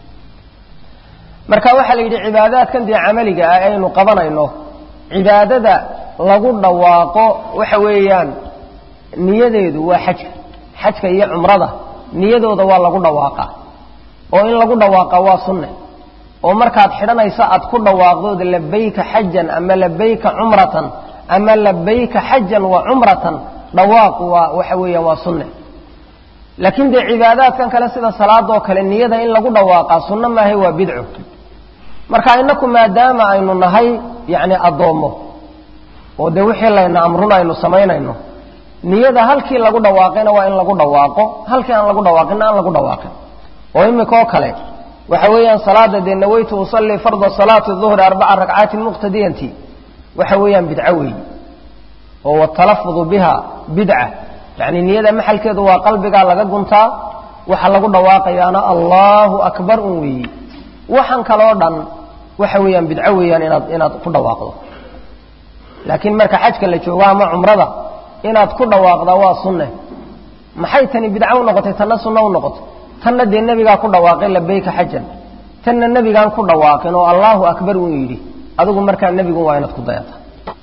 marka waxaa la yidhi cibaadaadkan dee camaliga ah aynu qabanayno cibaadada lagu dhawaaqo waxa weeyaan niyadeedu waa xajka xajka iyo cumrada niyadooda waa lagu dhawaaqaa oo in lagu dhawaaqa waa sunne oo markaad xidhanayso aad ku dhawaaqdood labayka xajan ama labayka cumratan ama labayka xajan wa cumratan dhawaaqu waa waxa weeyaan waa sunne laakiin dee cibaadaadkan kale sida salaadoo kale niyada in lagu dhawaaqaa sunno maahay waa bidco marka inaku maadaama aynu nahay yacni addoommo oo dee wixii layna amruna aynu samaynayno niyada halkii lagu dhawaaqayna waa in lagu dhawaaqo halkii aan lagu dhawaaqinna aan lagu dhawaaqin oo imikaoo kale waxa weeyaan salaada dee nawaytu usallii farda salaati duhri arbaca ragcaatin muqtadiyanti waxa weeyaan bidco weeyi oo watalafudu biha bidca yacni niyada maxalkeedu waa qalbigaa laga guntaa waxa lagu dhawaaqayaana allahu akbar un weeyi waxan kaloo dhan waxa weeyaan bidco weeyaan inaad inaad ku dhawaaqdo laakiin marka xajka la joogo ama cumrada inaad ku dhawaaqdaa waa sunne maxay tani bidco u noqotay tanna sunno u noqotay tanna dee nebigaa ku dhawaaqay labayka xajan tanna nebigaan ku dhawaaqin oo allahu akbar uu yidhi adigu markaa nebigu waa inaad ku dayata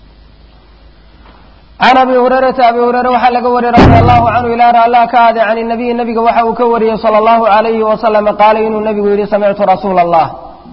can abi hurayrata abi hureyre waxaa laga wariyey radi allahu canhu ilaa raallaa ka aade can nabiyi nebiga waxa uu ka wariyey sala allahu alayhi wasalam qaala inuu nebigu yidhi samictu rasuula allah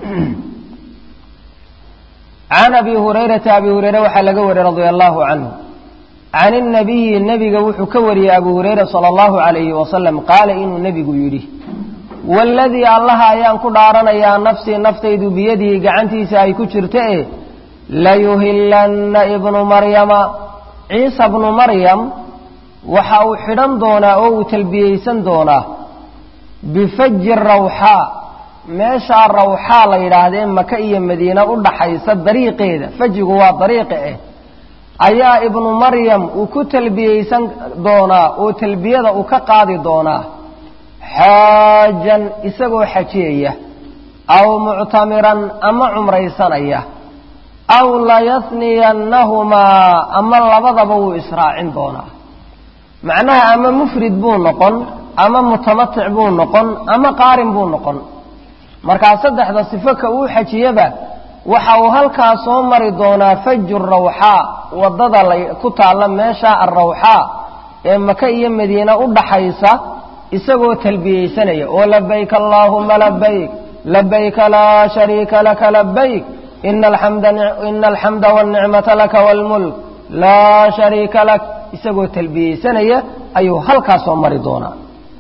can abi hurayrata abi hureyre waxaa laga wariyey radia allahu canhu can inabiyi nebiga wuxuu ka wariyey abu hureyre sala allahu alayhi wasalam qaala inuu nebigu yidhi waaladii allaha ayaan ku dhaaranayaa nafsii naftaydu biyadihi gacantiisa ay ku jirta e layuhillanna ibnu maryama ciisa bnu maryam waxa uu xidhan doonaa oo uu talbiyeysan doonaa bifaji rawxaa meeshaa rawxaa la yidhaahdee maka iyo madiina u dhaxaysa dariiqeeda fajigu waa dariiqa eh ayaa ibnu maryam uu ku talbiyeysan doonaa oo talbiyada uu ka qaadi doonaa xaajan isagoo xajiyaya aw muctamiran ama cumraysanaya aw layasniyannahumaa ama labadaba wuu israacin doonaa macnaha ama mufrid buu noqon ama mutamatic buu noqon ama qaarin buu noqon markaa saddexda sifo ka uu xajiyaba waxa uu halkaa soo mari doonaa faju rawxaa waddada ku taalla meesha alrawxaa ee maka iyo madiina u dhaxaysa isagoo talbiyeysanaya oo labayk allaahuma labayk labayka laa shariika laka labayk ina alxamda wاlnicmata laka wاlmulk laa shariika lak isagoo talbiyeysanaya ayuu halkaa soo mari doonaa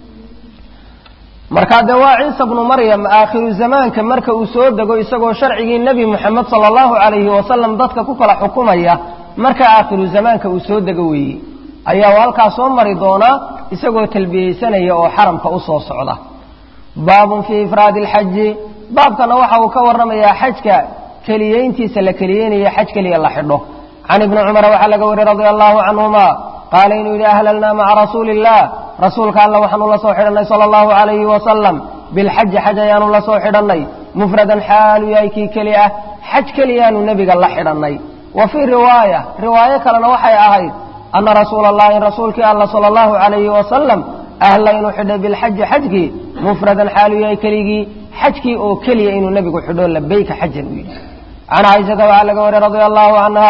markaa dee waa ciisa bnu maryam aakhiru zamaanka marka uu soo dego isagoo sharcigii nebi moxamed sala allahu calayhi wasalam dadka ku kala xukumaya marka aakhiru zamaanka uu soo dego weeye ayaa uu halkaa soo mari doonaa isagoo talbiyeysanaya oo xaramka u soo socda baabun fii ifraadi alxaji baabkana waxa uu ka warramayaa xajka keliyeyntiisa la keliyeynayo xaj keliya la xidho can ibni cumara waxaa laga wariyey radia allahu canhuma qaala inuu yidhi ahlalnaa maca rasuuli illah rasuulka alla waxaanu la soo xidhannay sala allahu calayhi wasalam bilxaji xaj ayaanu la soo xidhannay mufradan xaalu yahay kii keli ah xaj keliyaanu nebiga la xidhannay wa fii riwaaya riwaayo kalena waxay ahayd ana rasuula allahi rasuulkii alla sala allahu calayhi wasalam ahla inuu xidhay bilxaji xajkii mufradan xaalu yahay keligii xajkii oo keliya inuu nebigu xidho labayka xajan u yidhi can caaishata waxaa laga wariyey radia allahu canha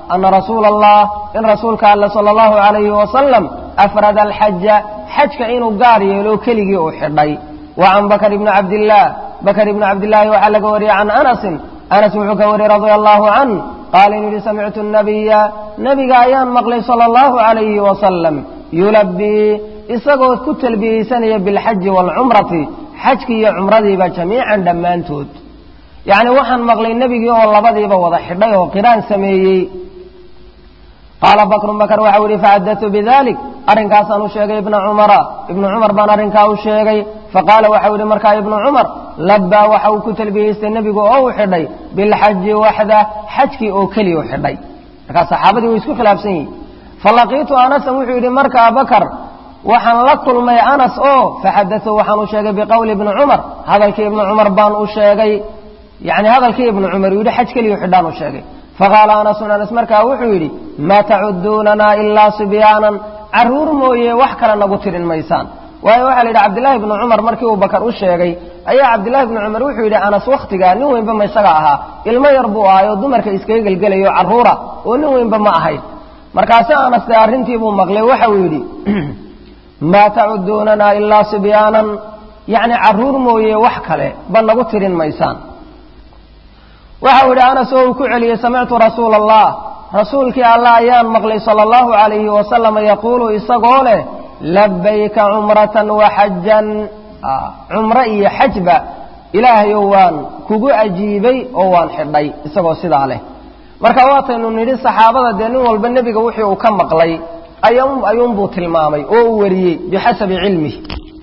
ana rasuula allah in rasuulka alle sala allahu calayhi wasalam afrada alxaja xajka inuu gaar yeelo keligii uu xidhay wa can bakr ibni cabdillaah bakr ibni cabdillaahi waxaa laga wariyey can anasin anas wuxuu ka wariyey radia allahu can qaala inuu yihi samictu nabiya nebiga ayaan maqlay sala allahu calayhi wasalam yulabii isagoo ku talbiyeysanaya bilxaji waalcumrati xajkii iyo cumradiiba jamiican dhammaantood yacni waxaan maqlay nebigii oo labadiiba wada xidhay oo qiraan sameeyey qaala bakrun bakr waxau yihi faxadatu bidalik arrinkaasaan u sheegay ibna cumara ibnu cumar baan arrinkaa u sheegay faqaala waxau yihi markaa ibnu cumar labbaa waxa uu ku talbiyeystay nebigu oo uu xidhay bilxaji waxda xajkii oo keliya u xidhay markaa saxaabadii way isku khilaafsan yihin falaqiitu anasan wuxuu yidhi markaa bakar waxaan la kulmay anas oo faxadatu waxaan u sheegay biqowli ibni cumar hadalkii ibnu cumar baan u sheegay yani hadalkii ibnu cumar uu yidhi xaj keliya xidhaan u sheegay faqaala anasun anas markaa wuxuu yidhi maa tacuduunanaa ilaa sibyaanan carruur mooye wax kale nagu tirin maysaan waayo waxaa la yidhi cabdillahi ibnu cumar markii uu bakar u sheegay ayaa cabdillahi ibnu cumar wuxuu yidhi anas wakhtigaa nin weynba ma isaga ahaa ilmo yar buu ahay oo dumarka iskaga gelgelayo carruura oo nin weynba ma ahayn markaase anas dee arrintii buu maqlay waxa uu yidhi maa tacuduunanaa ilaa sibyaanan yacni carruur mooye wax kale ba nagu tirin maysaan waxa uu yidhi anas oo uu ku celiyey samictu rasuula allah rasuulkii allah ayaan maqlay sala allahu calayhi wasalam yaquulu isagoo leh labayka cumratan wa xajan cumro iyo xajba ilaahayow waan kugu ajiibay oo waan xidhay isagoo sidaa leh marka waataynu nidhi saxaabada dee nin walba nebiga wixii uu ka maqlay ayuunbuu tilmaamay oo uu wariyey bixasabi cilmihi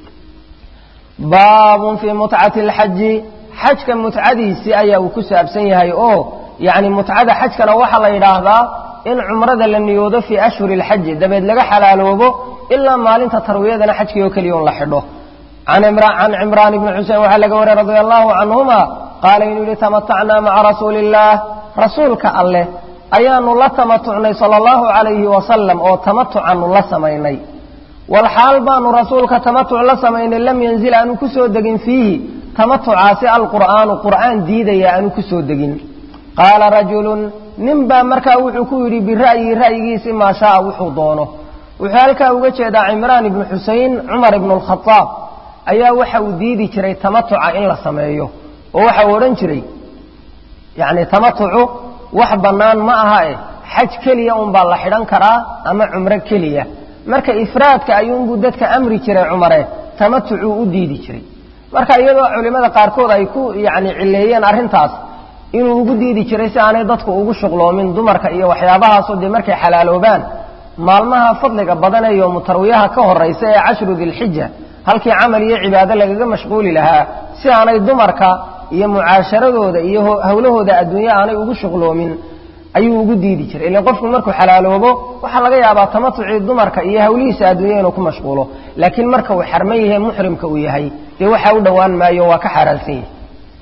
baabun fii mutcati alxaji xajka mutcadiisii ayaa uu ku saabsan yahay oo yacni mutcada xajkana waxaa la yidhaahdaa in cumrada la niyoodo fii ashhuri alxaji dabeed laga xalaaloobo ilaa maalinta tarwiyadana xajkii oo keliya un la xidho can cimraan ibni xusein waxaa laga wariyey radia allahu canhuma qaala inuu yihi tamatacnaa maca rasuuli illaah rasuulka alleh ayaanu la tamatucnay sala allahu calayhi wasalam oo tamatucaanu la samaynay walxaal baanu rasuulka tamatuc la samaynay lam yanzil aanu ku soo degin fiihi tamatucaasi alqur'aanu qur'aan diidaya aanu ku soo degin qaala rajulun nin baa markaa wuxuu ku yidhi bira'yi ra'yigiisi maa shaaa wuxuu doono wuxuu halkaa uga jeedaa cimraan ibnu xusein cumar ibnu alkhadaab ayaa waxa uu diidi jiray tamatuca in la sameeyo oo waxa uu odhan jiray yacni tamatucu wax bannaan ma aha eh xaj keliya unbaa la xidhan karaa ama cumro keliya marka ifraadka ayuunbuu dadka amri jiray cumare tamatucuu u diidi jiray marka iyadoo culimmada qaarkood ay ku yacni cileeyeen arrintaas inuu ugu diidi jiray si aanay dadku ugu shuqloomin dumarka iyo waxyaabahaasoo dee markay xalaaloobaan maalmaha fadliga badan ee yoomu tarwiyaha ka horraysa ee cashru dilxija halkii camal iyo cibaado lagaga mashquuli lahaa si aanay dumarka iyo mucaasharadooda iyo howlahooda adduunye aanay ugu shuqloomin ayuu ugu diidi jiray ilan qofku markuu xalaaloobo waxaa laga yaabaa tamatucii dumarka iyo hawlihiisa adduunya inuu ku mashquulo laakiin marka uu xarman yahay muxrimka uu yahay dee waxaa u dhowaan maayo waa ka xaaraansan yahay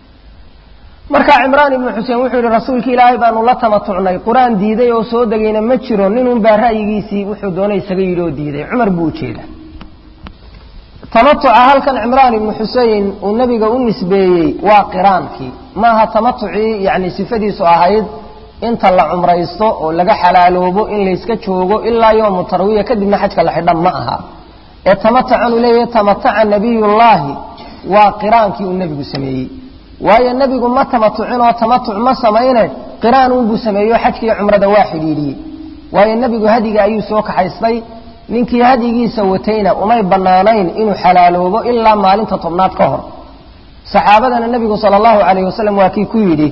marka cimraan ibnu xuseen wuxuu yidhi rasuulki ilaahay baanu la tamatucnay qur-aan diiday oo soo degayna ma jiro ninunbaa ra'yigiisii wuxuu doonay isaga yidhi oo diiday cumar buu ujeeda tamatuca halkan cimraan ibnu xusein uu nebiga u nisbeeyey waa qiraankii maaha tamatucii yacni sifadiisu ahayd inta la cumraysto oo laga xalaaloobo in layska joogo ilaa yowmu tarwiya kadibna xajka la xidhan ma aha ee tamatacan uu leeyahay tamataca nabiyullaahi waa qiraankii uu nebigu sameeyey waayo nebigu ma tamatucin oo tamatuc ma samayne qiraan unbuu sameeyo xajkiiyo cumrada waa xidhiidhiyey waayo nebigu hadiga ayuu soo kaxaystay ninkii hadigiisa watayna umay bannaanayn inuu xalaaloobo ilaa maalinta tobnaad ka hor saxaabadana nebigu sala allahu calayh wasalam waa kii ku yidhi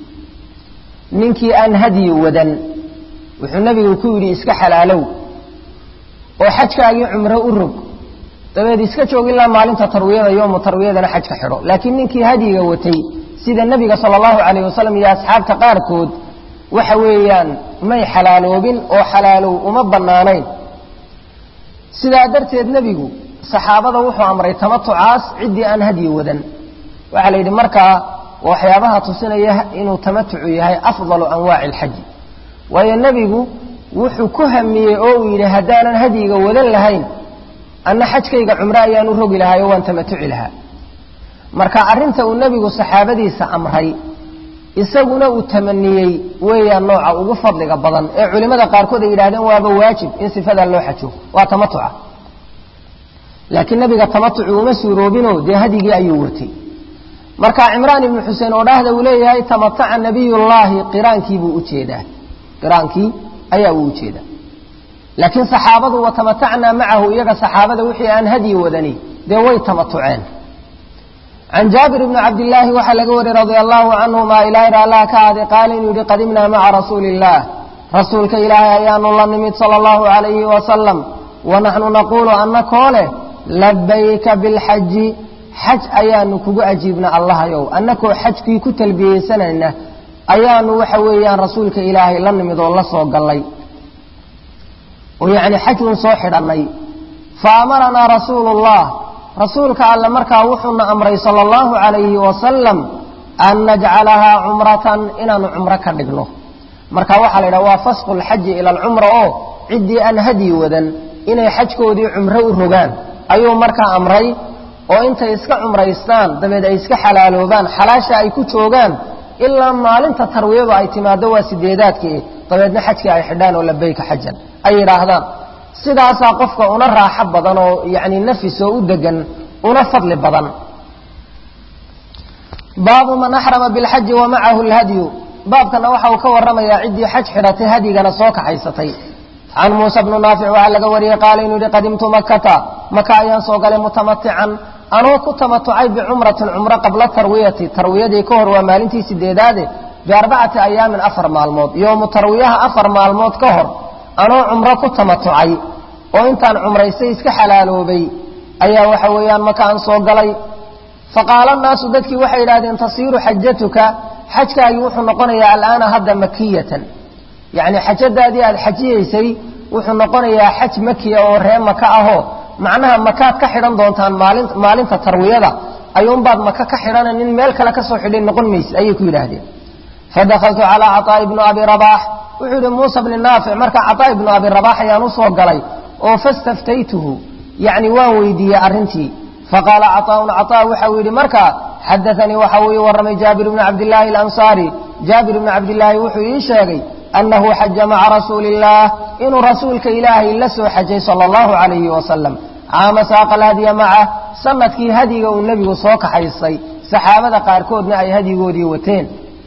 ninkii aan hadyi wadan wuxuu nebigu ku yidhi iska xalaalow oo xajkaagii cumro u rog dabeed iska joog ilaa maalinta tarwiyada yoomu tarwiyadana xajka xidho laakiin ninkii hadyiga watay sida nebiga sala allahu calayh wasalam iyo asxaabta qaarkood waxa weeyaan may xalaaloobin oo xalaalow uma bannaanayn sidaa darteed nebigu saxaabada wuxuu amray tamatucaas ciddii aan hadyi wadan waxaa la yidhi markaa waxyaabaha tusinaya inuu tamatucu yahay afdalu anwaaci alxaji waayo nebigu wuxuu ku hamiyey oo uu yidhi haddaanan hadyiga wadan lahayn anna xajkayga cumro ayaan u rogi lahaay oo waan tamatuci lahaa marka arrinta uu nebigu saxaabadiisa amray isaguna uu tamaniyey weeyaan nooca ugu fadliga badan ee culimmada qaarkood ay yidhahdeen waaba waajib in sifadaa loo xajo waa tamatuca laakiin nabiga tamatuci uma suuroobinoo dee hadigii ayuu watay marka cimraan ibnu xuseen oo dhahda uu leeyahay tamataca nabiyullaahi qiraankiibuu ujeedaa qiraankii ayaa uu ujeedaa laakiin saxaabadu watamatacnaa macahu iyaga saxaabada wixii aan hadyi wadani dee way tamatuceen can jaabir bni cabdillaahi waxaa laga wariyey radia allahu canhuma ilaahir allah ka aaday qaala inuu yihi qadimnaa maca rasuuli illaah rasuulka ilaahay ayaanu la nimid sala allahu calayhi wasalam wanaxnu naquulu annakoo leh labayka bilxaji xaj ayaanu kugu ajiibna allahayow annakoo xajkii ku talbiyeysanayna ayaanu waxa weeyaan rasuulka ilaahay la nimid oo la soo gallay oo yacni xajun soo xidhannay fa amaranaa rasuulu llah rasuulka alle markaa wuxuuna amray sala allahu calayhi wasalam an najcalahaa cumratan inaanu cumro ka dhigno marka waxaa la yidhaha waa fasqu lxaji ila alcumra oo ciddii aan hadyi wadan inay xajkoodii cumro u rogaan ayuu markaa amray oo intay iska cumraystaan dabeed ay iska xalaaloobaan xalaasha ay ku joogaan ilaa maalinta tarwiyadu ay timaado waa sideedaadkii dabeedna xajkii ay xidhaan oo labayka xajan ay yidhaahdaan sidaasaa qofka una raaxo badan oo yacni nafis oo u degan una fadli badan baabu man axrama bilxaji wa macahu lhadyu baabkana waxa uu ka warramayaa ciddii xaj xidhatay hadyigana soo kaxaysatay can muusa bnu naafic waxaa laga wariyey qaala inuu yihi qadimtu makata maka ayaan soo galay mutamatican anoo ku tamatucay bicumratin cumro qabla tarwiyati tarwiyadii ka hor waa maalintii sideedaade biarbacati ayaamin afar maalmood yoomu tarwiyaha afar maalmood ka hor anoo cumro ku tamatucay oo intaan cumraystay iska xalaaloobay ayaa waxa weeyaan maka aan soo galay faqaala naasu dadkii waxay yidhahdeen tasiiru xajatuka xajkaagii wuxuu noqonayaa alaana hadda makiyatan yacni xajadaadii aada xajiyaysay wuxuu noqonayaa xaj makiya oo ree maka ahoo macnaha makaad ka xidhan doontaan maalin maalinta tarwiyada ayuunbaad maka ka xidhana nin meel kale ka soo xidhay noqon mayse ayay ku yidhaahdeen fadakaltu calaa caطaa'i bni abi rabaax wuxuu yihi muusa bni naafic markaa caطaa ibnu abi rabax ayaan usoo galay oo fastaftaytuhu yacni waan weydiiyey arrintii faqaala caطaaun caطaa waxau yidhi markaa xadaanii waxa uu ii warramay jaabir bni cabdillaahi alansaari jaabir bni cabdillaahi wuxuu ii sheegay annahu xaja maca rasuuli illaah inuu rasuulka ilaahay la soo xajay sala allahu calayhi wasalam caama saaqa alhadya macah sanadkii hadyiga uu nebigu soo kaxaystay saxaabada qaarkoodna ay hadyigoodii wateen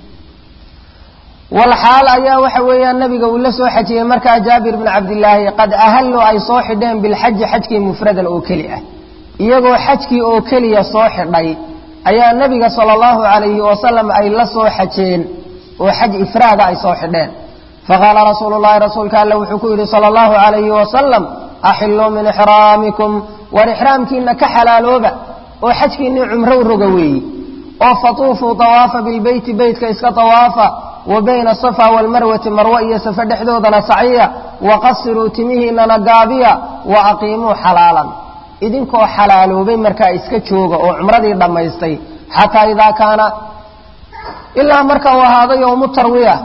walxaal ayaa waxa weeyaan nabiga uu la soo xajiyey markaa jaabir bni cabdillaahi qad ahallu ay soo xidheen bilxaji xajkii mufradan oo keli ah iyagoo xajkii oo keliya soo xidhay ayaa nebiga sala allahu calayhi wasalam ay la soo xajeen oo xaj ifraada ay soo xidheen faqaala rasuulu llahi rasuulka alle wuxuu ku yidhi sala allahu calayhi wasalam axilluu min ixraamikum war ixraamkiina ka xalaalooba oo xajkiinnii cumro u roga weeyi oo fatuufuu awaafa bilbeyti beytka iska awaafa wa bayna asafa waalmarwati marwe iyo safe dhexdoodana saciya waqasiruu timihiinana gaabiya wa aqiimuu xalaalan idinkoo xalaaloobay markaa iska jooga oo cumradii dhammaystay xataa idaa kaana ilaa marka uu ahaado yowmu tarwiya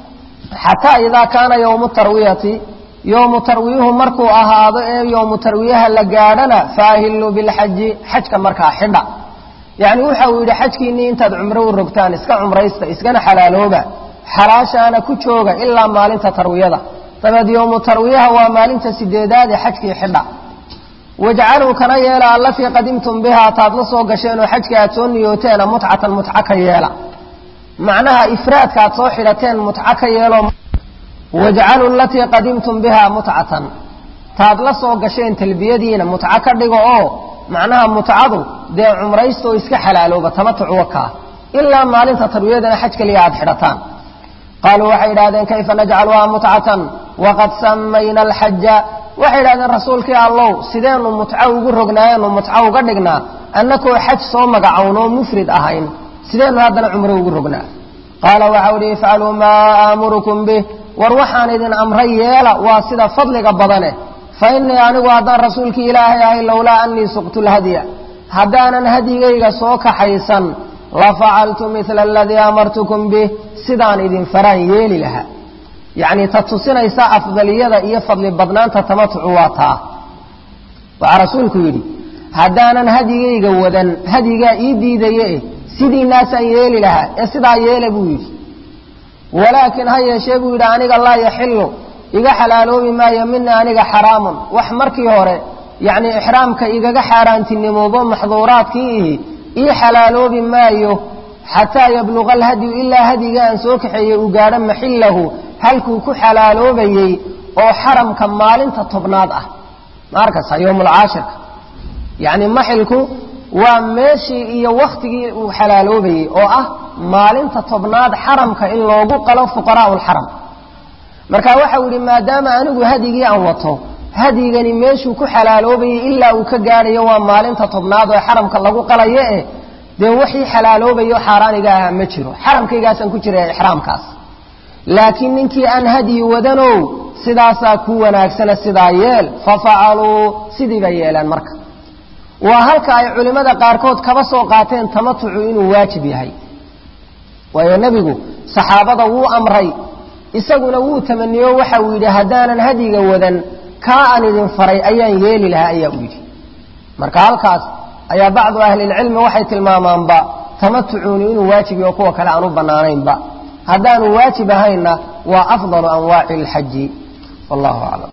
xataa idaa kaana yowmu tarwiyati yowmu tarwiyuhu markuu ahaado ee yowmu tarwiyaha la gaadhana faahilluu bilxaji xajka markaa xidha yacni waxa uu yidhi xajkiinnii intaad cumro u rogtaan iska cumraysta iskana xalaalooba xalaashaana ku jooga ilaa maalinta tarwiyada dabeed yowmu tarwiyaha waa maalinta sideedaad ee xajkii xidha wajcaluu kana yeela allatii qadimtum bihaa taad la soo gasheen oo xajka aad soo niyooteena mutcatan mutca ka yeela macnaha ifraadka aad soo xidhateen mutca ka yeelo wajcaluu alatii qadimtum bihaa mutcatan taad la soo gasheen talbiyadiina mutco ka dhigo oo macnaha mutcadu dee cumraysta oo iska xalaalooba tamatuc wakaa ilaa maalinta tarwiyadana xaj keliya aad xidhataan qaaluu waxay idhahdeen kayfa najcaluhaa mutcatan waqad samayna alxaja waxay idhahdeen rasuulkii allow sideenu mutco ugu rognaayeenu mutco uga dhignaa annakoo xaj soo magacownoo mufrid ahayn sideenu haddana cumro ugu rognaa qaala waxau ihi ifcaluu maa aamurukum bih war waxaan idin amray yeela waa sida fadliga badane fa innii anigu haddaan rasuulkii ilaahay ahay lowlaa annii suqtu lhadya haddaanan hadyigayga soo kaxaysan la facaltu midla aladii amartukum bih sidaan idin faraan yeeli lahaa yacni ta tusinaysa afdaliyada iyo fadli badnaanta tamatucu waa taa waxaa rasuulku yidhi haddaanan hadyigayga wadan hadyigaa ii diidaye sidiinaasaan yeeli lahaa ee sidaa yeela buu yidhi walaakin ha yeeshee buu yidhi aniga laa yaxilu iga xalaaloobi maayo mina aniga xaraamun wax markii hore yacni ixraamka igaga xaaraantinimoobo maxduuraadkii ihi ii xalaaloobi maayo xataa yabluqa alhadyu ilaa hadyiga aan soo kaxeeyey uu gaadho maxillahu halkuu ku xalaaloobayey oo xaramka maalinta tobnaad ah ma arkaysa yowmulcaashirka yacni maxilku waa meeshii iyo wakhtigii uu xalaaloobayey oo ah maalinta tobnaad xaramka in loogu qalo fuqaraa'u lxaram marka waxau yidhi maadaama anigu hadyigii aan wato hadyigani meeshuu ku xalaaloobayey ilaa uu ka gaadhayo waa maalinta tobnaad oo xaramka lagu qalayo eh dee wixii xalaaloobayo xaaraaniga ahaa ma jiro xaramkaygaasaan ku jira ixraamkaas laakiin ninkii aan hadyi wadanow sidaasaa ku wanaagsana sidaa yeel fafacaluu sidii bay yeeleen marka waa halka ay culimmada qaarkood kaba soo qaateen tamatucu inuu waajib yahay waayo nebigu saxaabada wuu amray isaguna wuu tamaniyo waxa uu yidhi haddaanan hadyiga wadan kaa aan idin faray ayaan yeeli lahaa ayaa u yidhi marka halkaas ayaa bacdu ahlilcilmi waxay tilmaamaanba tamatucuuni inuu waajib yaho kuwa kale aan u bannaanaynba haddaanu waajib ahaynna waa afdalu anwaaci alxaji wallahu aclam